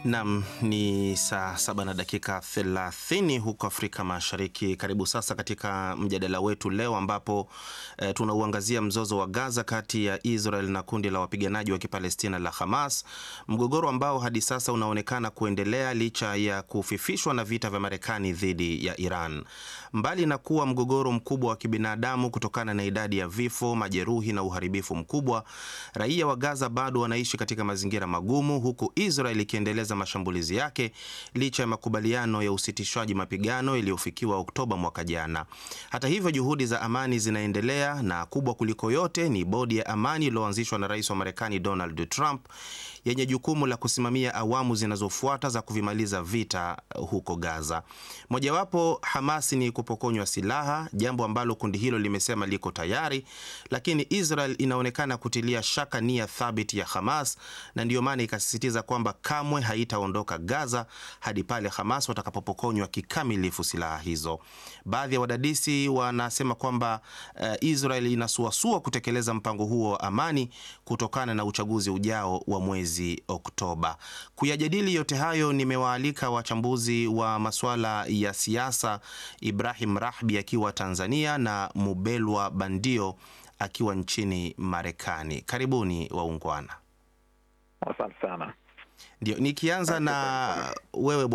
Nam ni saa saba na dakika 30 huko Afrika Mashariki. Karibu sasa katika mjadala wetu leo ambapo e, tunauangazia mzozo wa Gaza kati ya Israel na kundi la wapiganaji wa Kipalestina la Hamas, mgogoro ambao hadi sasa unaonekana kuendelea licha ya kufifishwa na vita vya Marekani dhidi ya Iran. Mbali na kuwa mgogoro mkubwa wa kibinadamu kutokana na idadi ya vifo, majeruhi na uharibifu mkubwa, raia wa Gaza bado wanaishi katika mazingira magumu, huku Israel ikiendeleza mashambulizi yake licha ya makubaliano ya usitishwaji mapigano yaliyofikiwa Oktoba mwaka jana. Hata hivyo, juhudi za amani zinaendelea na kubwa kuliko yote ni bodi ya amani iliyoanzishwa na rais wa Marekani Donald Trump yenye jukumu la kusimamia awamu zinazofuata za kuvimaliza vita huko Gaza. Mojawapo Hamas ni kupokonywa silaha, jambo ambalo kundi hilo limesema liko tayari, lakini Israel inaonekana kutilia shaka nia thabiti ya Hamas na ndiyo maana ikasisitiza kwamba kamwe haitaondoka Gaza hadi pale Hamas watakapopokonywa kikamilifu silaha hizo. Baadhi ya wadadisi wanasema kwamba uh, Israel inasuasua kutekeleza mpango huo wa amani kutokana na uchaguzi ujao wa mwezi Oktoba. Kuyajadili yote hayo, nimewaalika wachambuzi wa masuala ya siasa, Ibrahim Rahbi akiwa Tanzania na Mubelwa Bandio akiwa nchini Marekani. Karibuni waungwana. Asante sana. Ndio, nikianza na wewe